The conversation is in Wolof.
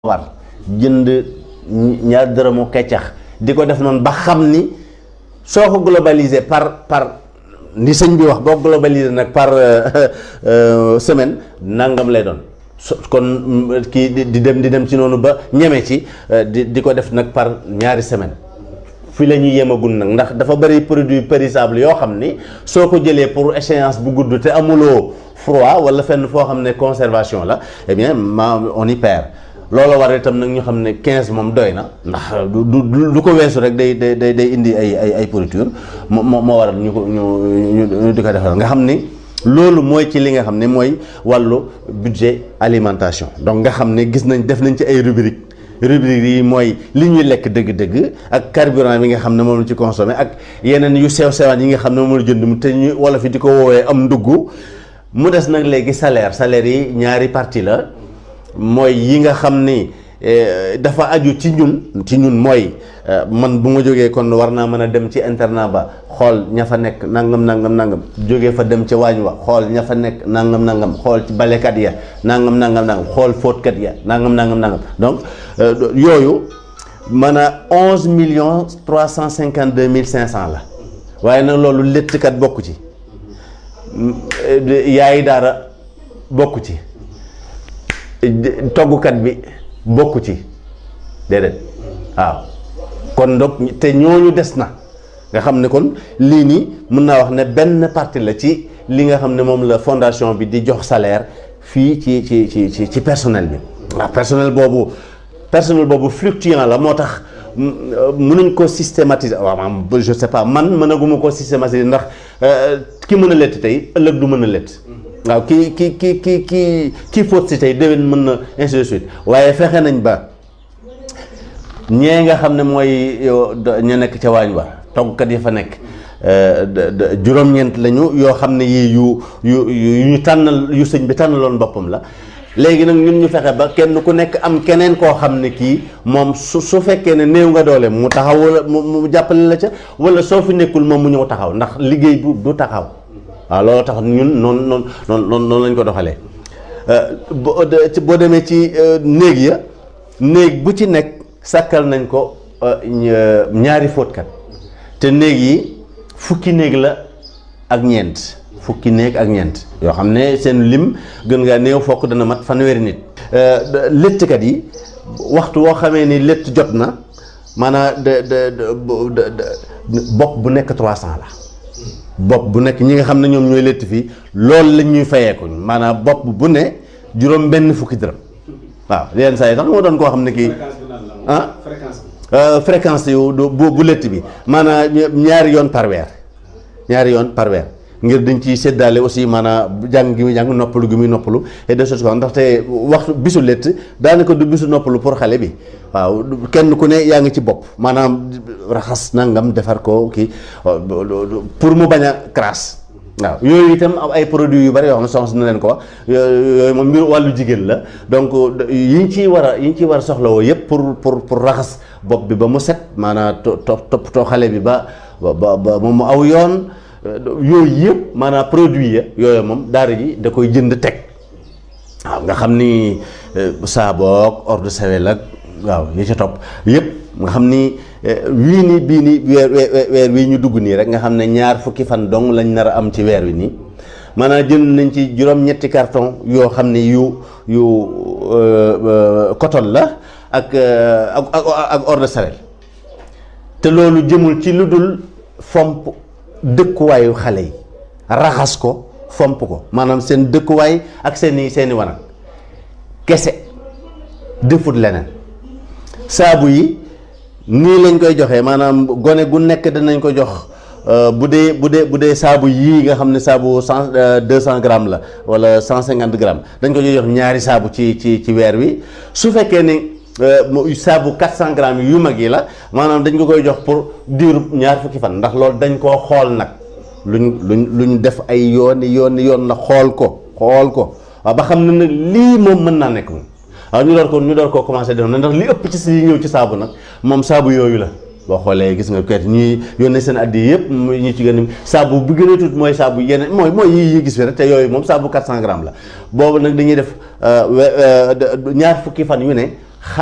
war jënd ñaar dërëmu keccax di ko def noonu ba xam ni soo ko globaliser par par ni sëñ bi wax boo globaliser nag par semaine nangam lay doon so kon kii di dem di dem ci noonu ba ñeme ci di di ko def nag par ñaari semaine fi la ñuy yemagul nag ndax dafa bëri produit périssable yoo xam ni soo ko jëlee pour échéance bu gudd te amuloo froid wala fenn foo xam ne conservation la eh bien ma on y perd loolu war itam nag ñu xam ne 15 moom doy na ndax du du du ko weesu rek day day day day indi ay ay ay pourriture moo moo waral ñu ko ñu ñu di ko defal nga xam ni loolu mooy ci li nga xam ne mooy wàllu budget alimentation donc nga xam ne gis nañ def nañ ci ay rubrique rubrique yi mooy li ñuy lekk dëgg-dëgg ak carburant bi nga xam ne moom la ci consommé ak yeneen yu sew sewaan yi nga xam ne moom la jënd mu te ñu wala fi di ko woowee am ndugg mu des nag léegi salaire salaire yi ñaari partie la mooy yi nga xam ni dafa aju ci ñun ci ñun mooy man bu ma jógee kon war naa mën a dem ci internat ba xool ña fa nekk nangam nangam nangam jógee fa dem ca waañ wa xool ña fa nekk nangam nangam xool ci balekat ya nangam nangam nangam xool fóotkat ya nangam nangam nangam donc yooyu mën a onze millions trois cent cinquante deux mille cinq cent la waaye nag loolu léttkat bokku ci yaayi daara bokku ci toggukat bi bokku ci déedéet waaw kon donc te ñooñu des na nga xam ne kon lii nii mën naa wax ne benn partie la ci li nga xam ne moom la fondation bi di jox salaire fii ci ci ci ci ci personnel bi waaw personnel boobu personnel boobu fluctuant la moo tax mënuñ ko systématiser waaw maanaam je sais pas man mënaguma ko systématiser ndax ki mën a lett tey ëllëg du mën a lett waaw ki ki ki ki ki kii fóot si tey déwén mën na ainsi de suite waaye fexe nañ ba ñee nga xam ne mooy ñu nekk ca waañ wa toggkat yi fa nekk juróom-ñeent lañu yoo xam ne yii yu yu yu ñu tànnal yu sëñ bi tànnaloon boppam la léegi nag ñun ñu fexe ba kenn ku nekk am keneen koo xam ne kii moom su su fekkee ne néew nga doole mu taxaw wala mu jàppale la ca wala soo fi nekkul moom mu ñëw taxaw ndax liggéey bu du taxaw waaw loolu tax ñun noonu noonu noonu noonu lañ ko doxalee boo demee ci néeg ya néeg bu ci nekk sàkkal nañ ko ñaari fóotkat te néeg yi fukki néeg la ak ñeent fukki néeg ak ñeent yoo xam ne seen lim gën ngaa néew fokk dana mat fanweeri nit léttkat yi waxtu woo xamee ni létt jot na maanaam de de bopp bu nekk 300 la bopp bu nekk ñi nga xam ne ñoom ñooy létt fii loolu lañ ñuy fayeeku maanaam bopp bu ne juróom benn fukki dërëm waaw yenn saa yi sax moo doon koo xam ne kii ah fréquence yu bu bu létt bi maanaam ñaari yoon par weer ñaari yoon par weer ngir dañ ciy séddaale aussi maanaam jàng gi muy jàng noppalu gi muy noppalu et de choses ndaxte waxtu bisu létt daanaka du bisu noppalu pour xale bi waaw kenn ku ne yaa ngi ci bopp maanaam raxas nangam defar ko kii pour mu bañ a crasse waaw yooyu itam ay produits yu bari yoo xam ne soxna na leen ko wax yooyu moom mbir wàllu jigéen la donc yi ñu ciy war a yi ñu ciy war a soxlawoo yëpp pour pour pour raxas bopp bi ba mu set maanaam to toppatoo xale bi ba ba ba mu aw yoon yooyu yëpp maanaam produit ya yooyu moom daara ji da koy jënd teg waaw nga xam ni saaboog eau de Javel ak waaw yi ci topp yëpp nga xam ni wii nii bii nii weer weer wii ñu dugg nii rek nga xam ne ñaar fukki fan dong lañ nar a am ci weer wi nii maanaam jënd nañ ci juróom-ñetti carton yoo xam ne yu yu coton la ak ak ak eau de Javel te loolu jëmul ci lu dul fomp dëkkuwaayu xale yi raxas ko fomp ko maanaam seen dëkkuwaay ak seeni seeni wanag kese defut leneen saabu yi nii lañ koy joxee maanaam gone gu nekk danañ ko jox bu dee bu dee bu dee saabu yii nga xam ne saabu cent deux cent grammes la wala cent cinquante grammes dañ ko jox ñaari saabu ci ci ci weer wi su fekkee ni saabu quatre cent grammes yu mag yi la maanaam dañ ko koy jox pour diiru ñaar fukki fan ndax loolu dañ koo xool nag luñ luñ luñ def ay yooni yooni yoon la xool ko xool ko waaw ba xam ne nag lii moom mën naa nekk moom waaw ñu door ko ñu door koo commencé def na ndax li ëpp ci si ñëw ci saabu nag moom saabu yooyu la boo xoolee gis nga kayit ñuy yónnee seen addi yëpp ñu ci gën a saabu bu gën a tuut mooy saabu yeneen mooy mooy yi yi gis fi rek te yooyu moom saabu 400 grammes la boobu nag dañuy def ñaar fukki fan yu ne